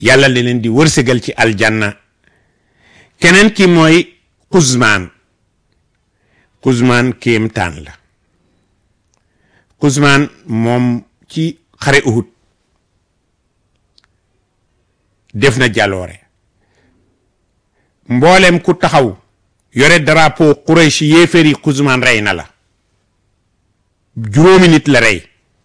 yàlla la leen di wërsëgal ci aljanna keneen ki mooy xuzmaan xuzmaan kéemtaan la xuzmaan moom ci xare uhud def na jaloore mboolem ku taxaw yore drapeau Quraysh yéeféeri xuzmaan rey na la juróomi nit la rey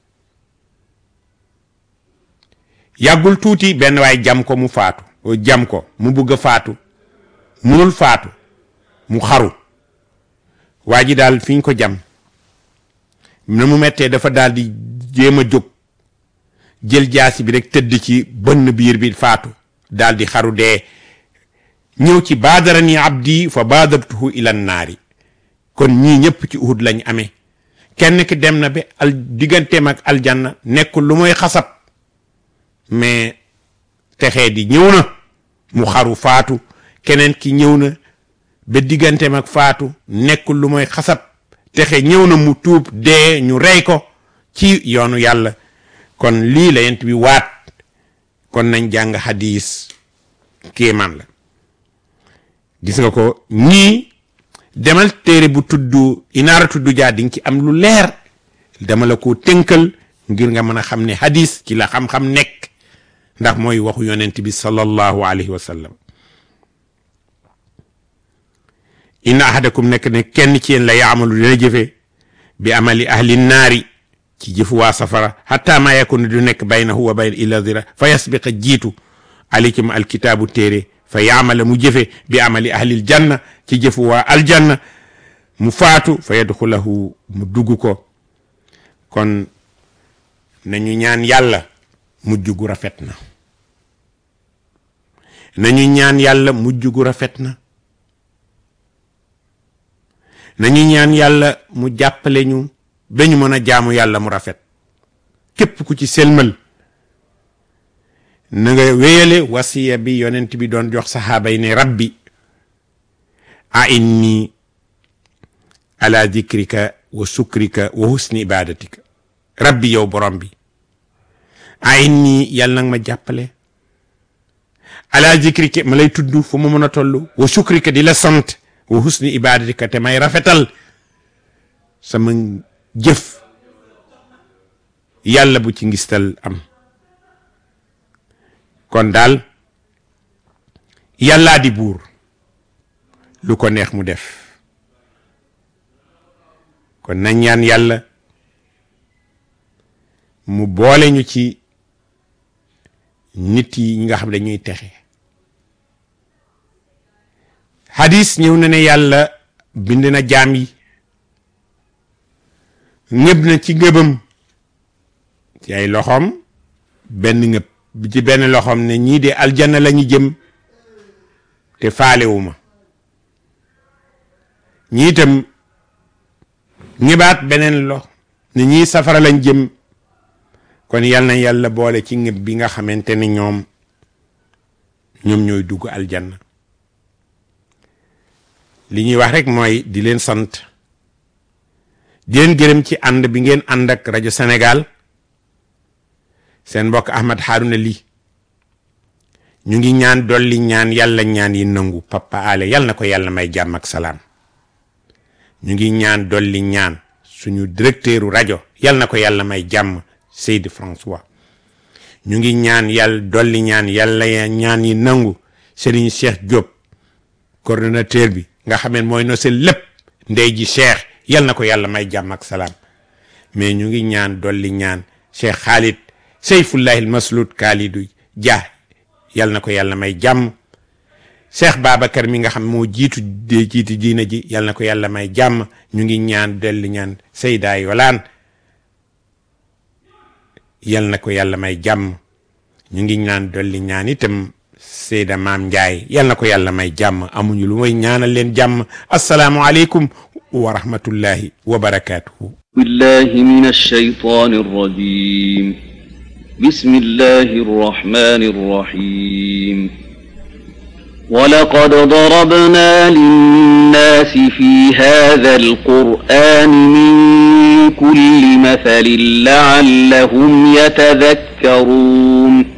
yàggul tuuti benn waay jam ko mu faatu jam ko mu bugg a faatu munul faatu mu xaru waa ji daal fi ñu ko jam na mu mettee dafa daal di jéem a jóg jël jaasi bi rek tëdd ci bënn biir bi faatu daal di xaru dee ñëw ci baadarani abdi fa baadartuhu ilan naari kon ñii ñëpp ci uhud lañ amee kenn ki dem na ba al digganteem ak aljanna nekkul lu mooy xasab mais texee di ñëw na mu xaru faatu keneen ki ñëw na ba digganteem ak faatu nekkul lu mooy xasab texe ñëw na mu tuub dee ñu rey ko ci yoonu yàlla kon lii la yent bi waat kon nañ jàng hadis kéemaan la gis nga ko ñii demal téere bu tudd inaara tudd jaa di nga ci am lu leer dama la ko tënkal ngir nga mën a xam ne hadis ci la xam-xam nekk ndax mooy waxu yonent bi sallallahu alayhi wa sallam inna ahadakum nekk ne kenn ci yéen la yaamalu dina jëfe bi amali ahli naari ci jëfu waa safara hatta ma yakunu du nekk baynahu wa bayna illa zira fa yasbiqa jiitu alaykum alkitaabu téere fa yaamala mu jëfe bi amali ahlil janna ci jëfu waa aljanna mu faatu fa yadxulahu mu dugg ko kon nañu ñaan yàlla mujj gu rafet na nañu ñaan yàlla mujj gu rafet na nañu ñaan yàlla mu jàppale ñu ba ñu mën a jaamu yàlla mu rafet képp ku ci selmal na nga wéyale wasiya bi yonent bi doon jox saxaaba yi ne rabbi a inni ala dikrika wa sukrika wa husni ibadatika rabbi yow borom bi a inni yàlla nag ma jàppale ala dikrika ma lay tudd fu ma mën a toll wa sukrika di la sant wa husni ibadatika te may rafetal sama jëf yàlla bu ci ngistal am kon daal yàllaa di buur lu ko neex mu def kon nañ ñaan yàlla mu boole ñu ci nit yi ñi nga xam ne dañuy texe hadis ñëw na ne yàlla bind na jaam yi ngëb na ci ngëbam ci ay loxoom benn ngëb bi ci benn loxoom ne ñii de aljanna la ñu jëm te faalewuma ñii itam ñëbaat beneen lox ne ñii safara lañ jëm kon yal na yàlla boole ci ngëb bi nga xamante ne ñoom ñoom ñooy dugg aljanna li ñuy wax rek mooy di leen sant di leen gërëm ci ànd bi ngeen ànd ak rajo Sénégal seen mbokk Ahmad Harouna Ly ñu ngi ñaan dolli ñaan yàlla ñaan yi nangu papa ale yal na ko yàlla may jàmm ak salaam ñu ngi ñaan dolli ñaan suñu directeuru rajo yal na ko yàlla may jàmm Seydi François ñu ngi ñaan yàlla dolli ñaan yàlla ñaan yi nangu Serigne Cheikh Diop coordonnateur bi nga xam ne mooy no seen lépp ndey ji Cheikh yal na ko yàlla may jàmm ak salaam mais ñu ngi ñaan dolli ñaan Cheikh Khalid Seyfullahi al Maslud Khalidou Dia yal na ko yàlla may jàmm Cheikh Babacar mi nga xam moo jiitu de jiitu diina ji yal na ko yàlla may jàmm ñu ngi ñaan dolli ñaan Seyda Yolaan yal na ko yàlla may jàmm ñu ngi ñaan dolli ñaan itam Seyda Maam Njaay yal na ko yàlla may jàmm amuñu lu may ñaanal leen jàmm asalaamu aleykum wa rahmatullahi wa barakaatuhu بالله من الشيطان الرجيم بسم الله الرحمن الرحيم ولقد ضربنا للناس في هذا القرآن من كل مثل لعلهم يتذكرون